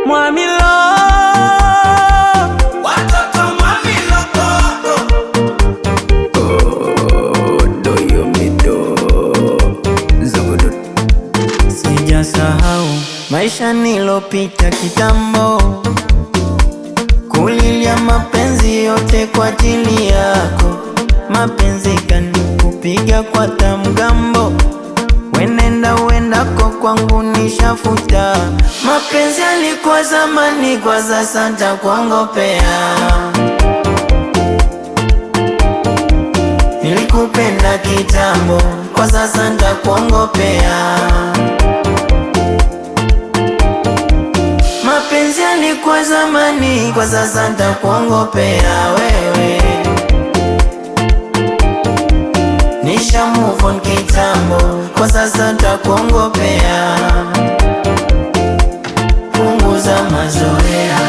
Mwamilo Watoto Mwamilo Sijasahau maisha nilopita kitambo, kulilia mapenzi yote kwa ajili yako, mapenzi kanikupiga kwa tamgambo, wenenda uendako kwangu nishafuta, mapenzi yalikuwa zamani, kwa sasa ntakuongopea. Nilikupenda kitambo, kwa sasa ntakuongopea. Mapenzi yalikuwa zamani, kwa sasa ntakuongopea wewe. Nisha move on kitambo, kwa sasa ntakuongopea. Punguza mazoea.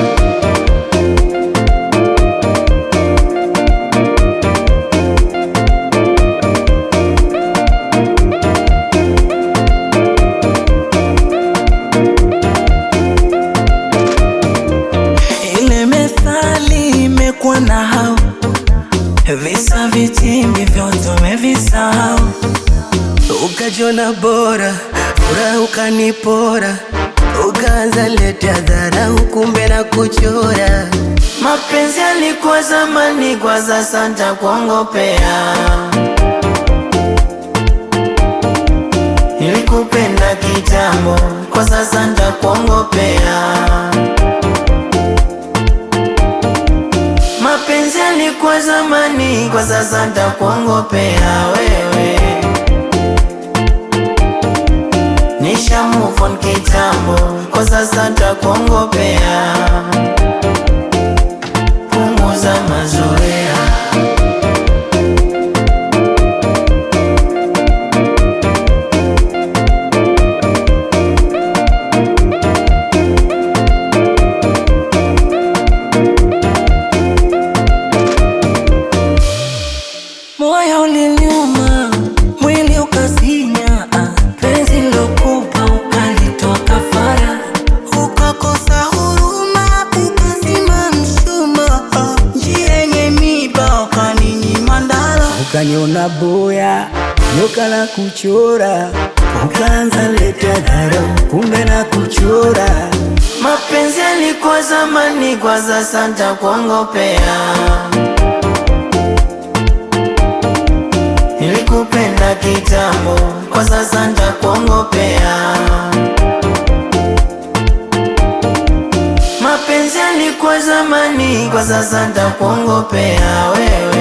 Ile methali imekuwa na hao visa vitimbi vyote umevisahau, ukajiona bora, furaha ukanipora, ukaanza leta dharau, kumbe na kuchora. Mapenzi yalikuwa zamani, kwa sasa ntakuongopea. Nilikupenda kitambo, kwa sasa ntakuongopea. Mapenzi yalikuwa zamani, kwa sasa ntakuongopea wewe. Nisha move on kitambo, kwa sasa ntakuongopea. Punguza mazoea. Moyo uliniuma, mwili ukasinya, ah, penzi lokupa ukalitoa kafara, Ukakosa huruma, ukazima mshumaa, njia yenye miba ukaninyima ndala. ukaniona boya, nyoka la kuchora, ukaanza leta dharau, kumbe na kuchora. Mapenzi yalikuwa zamani, kwa sasa ntakuongopea. Nilikupenda kitambo, kwa sasa ntakuongopea. Mapenzi yalikuwa zamani, kwa sasa ntakuongopea wewe.